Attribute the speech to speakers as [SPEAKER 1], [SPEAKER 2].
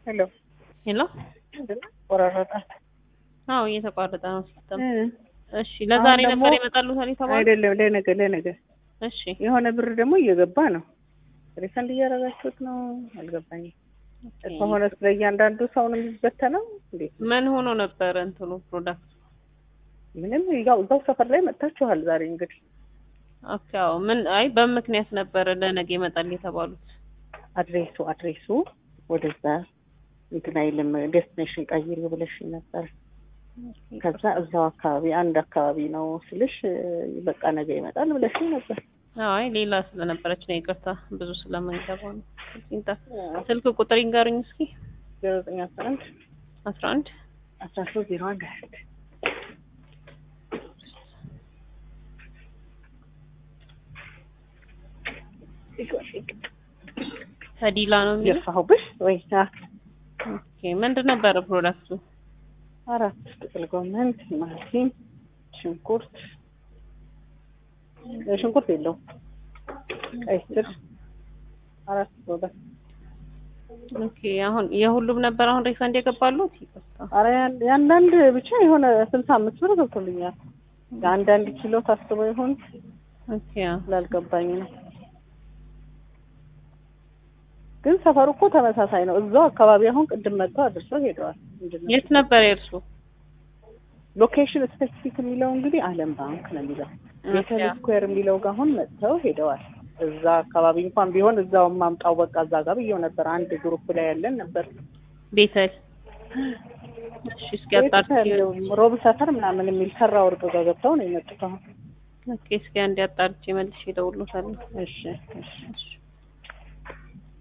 [SPEAKER 1] ሄሎ
[SPEAKER 2] ሄሎ
[SPEAKER 1] ቆራረጣት።
[SPEAKER 2] አዎ እየተቋረጠ ነው ሲስተም።
[SPEAKER 1] እ
[SPEAKER 2] እሺ ለዛሬ
[SPEAKER 1] አሁን ደግሞ
[SPEAKER 2] ነበር ይመጣሉ ታዲያ የተባለው?
[SPEAKER 1] አይደለም ለነገ ለነገ
[SPEAKER 2] እሺ
[SPEAKER 1] የሆነ ብር ደግሞ እየገባ ነው። ሪፈንድ እያደረጋችሁት ነው? አልገባኝም። ከሆነ ስለ እያንዳንዱ ሰው ነው የሚበተነው? እንዴት ነው?
[SPEAKER 2] ምን ሆኖ ነበር እንትኑ ፕሮዳክት?
[SPEAKER 1] ምንም ያው እዛው ሰፈር ላይ መጥታችኋል ዛሬ እንግዲህ
[SPEAKER 2] ኦኬ አዎ ምን አይ በምክንያት ነበር ለነገ ይመጣል የተባሉት።
[SPEAKER 1] አድሬሱ አድሬሱ ወደዛ እንትን አይልም ዴስቲኔሽን ቀይሪ ብለሽ ነበር። ከዛ እዛው አካባቢ አንድ አካባቢ ነው ስልሽ በቃ ነገ ይመጣል ብለሽ ነበር።
[SPEAKER 2] አይ ሌላ ስለነበረች ነው ይቅርታ፣ ብዙ ስለምንገባ ነው። ይንታ ስልክ ቁጥር ይንገሩኝ እስኪ።
[SPEAKER 1] ዜሮ ዘጠኝ አስራ አንድ
[SPEAKER 2] አስራ አንድ
[SPEAKER 1] አስራ ሶስት ዜሮ አንድ ሀያ ስድስት
[SPEAKER 2] ተዲላ ነው የሚለው።
[SPEAKER 1] የፋሁብሽ ወይ አ
[SPEAKER 2] ኦኬ ምንድን ነበረ ፕሮዳክቱ?
[SPEAKER 1] አራት ጥቅል ጎመን፣ ቲማቲም፣ ሽንኩርት ሽንኩርት የለውም ቀይ ስር አራት ፕሮዳክት
[SPEAKER 2] ኦኬ አሁን የሁሉም ነበር አሁን ሪፈንድ የገባሉት? ይቅርታ
[SPEAKER 1] አረ ያን- የአንዳንድ ብቻ የሆነ ስልሳ አምስት ብር ገብቶልኛል። የአንዳንድ ኪሎ ታስቦ ይሆን
[SPEAKER 2] ኦኬ አዎ።
[SPEAKER 1] ስላልገባኝ ነው። ግን ሰፈሩ እኮ ተመሳሳይ ነው። እዛው አካባቢ አሁን ቅድም መጥተው አድርሰው ሄደዋል። ምንድን ነው
[SPEAKER 2] የት ነበር የእርሱ?
[SPEAKER 1] ሎኬሽን ስፔሲፊክ የሚለው እንግዲህ አለም ባንክ ነው የሚለው ቤተል ስኩዌር የሚለው ጋር አሁን መጥተው ሄደዋል። እዛ አካባቢ እንኳን ቢሆን እዛው ማምጣው በቃ እዛ ጋር ብዬው ነበር። አንድ ግሩፕ ላይ ያለን ነበር።
[SPEAKER 2] ቤተል እሺ እስኪ አጣርቼ
[SPEAKER 1] ሮብ ሰፈር ምናምን የሚል ሰራ ወርቅ ጋር ገብተው ነው የመጡት አሁን።
[SPEAKER 2] ኦኬ እስኪ አንዴ አጣርቼ መልሼ እደውልልዎታለሁ።
[SPEAKER 1] እሺ እሺ
[SPEAKER 2] እሺ